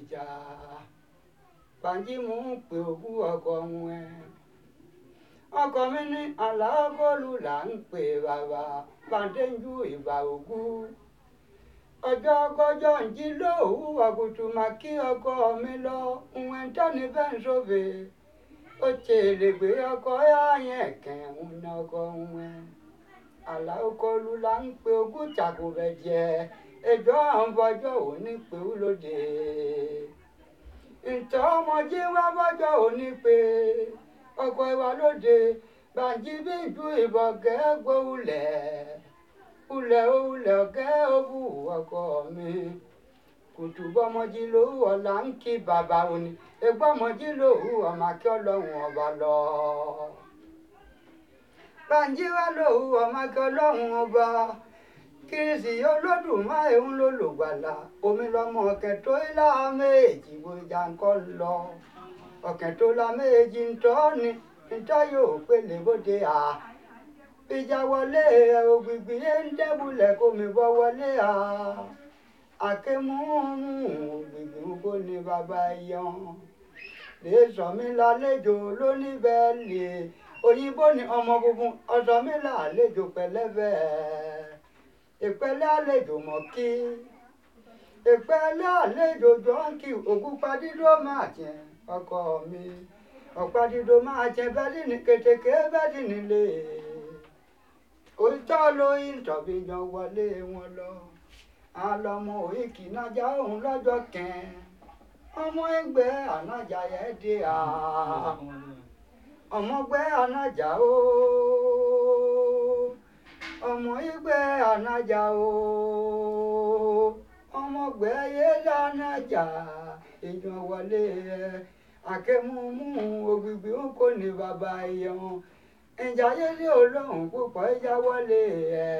ìjà Bánjí mò ń pè òkú ọkọ wọn ẹ ọkọ mi ní aláàbọ̀lù là ń pè bàbá bàdéjú ìbà òkú ọjọ́ kọjọ́ ń jí lóòwú àgùtù mà kí ọkọ mi lọ ìwọ̀n tẹ́ni bẹ́ẹ̀ ń sóbè ó tèrè gbé ọkọ yá yẹn kẹ́hún ní ọkọ wọn aláàkọlù là ń pè ogún tàkùbẹ̀ jẹ ẹjọ́ àwọn bọ́jọ́ òní pé ó lóde ntọ́ ọmọdé wá bọ́jọ́ òní pé ọkọ ìwà lóde Bánjí bí ju ìbọn gẹ́gbó ulẹ̀ ulẹ̀ ulẹ̀ ọ̀gẹ́ òbú ọkọ mi kùtù bọ́mọdé lówó ọ̀la ń kí bàbá òní egbọ́mọdé lówó ọmọ akẹ́ ọlọ́run ọba lọ. Bánjí wá lówó ọmọ akẹ́ ọlọ́run ọba kìrìsì olódùmarè ń lò lògbàlà omi lọmọ ọ̀kẹ́ tó ilá méjì gbòjà ńkọ́ lọ ọ̀kẹ́ tó la méjì ń tọ́ ni níta yóò pélé bóde à ìjà wọlé ògbìgbì yẹn ń dẹ́bulẹ̀ kó mi bọ́ wọlé à àkémúmú ògbìgbì kó ní bàbá yan lè sọ mí lálejò lóníbẹ̀ẹ́lì òyìnbó ni ọmọ funfun ọ̀sọ́ mi lálejò pẹ̀lẹ́bẹ̀ ìpẹ́lẹ́ àlejò mọ̀ kí ìpẹ́lẹ́ àlejò jọ́ǹkì ògúnpadídó máa jẹ ọkọ mi ọ̀pádìdó máa jẹ bẹ́ẹ̀lì ní kètèké bẹ́ẹ̀lì nílé òótọ́ lóyún tọ̀bí yan wọlé wọn lọ àlọ́mọ òyìnkì nájà òun lọ́jọ́ kẹ́ẹ́ ọmọ ẹgbẹ́ ànájà yẹn dé à ọmọgbẹ́ ànájà o ọmọ ẹgbẹ́ ànájà o ọmọgbẹ́ yẹlẹ ànájà èèyàn wọlé ẹ àkẹ́múmú ògbìgbì ń kò ní bàbá ẹ̀yàn ìjà yẹlẹ olóhùn púpọ̀ ẹ̀yà wọlé ẹ.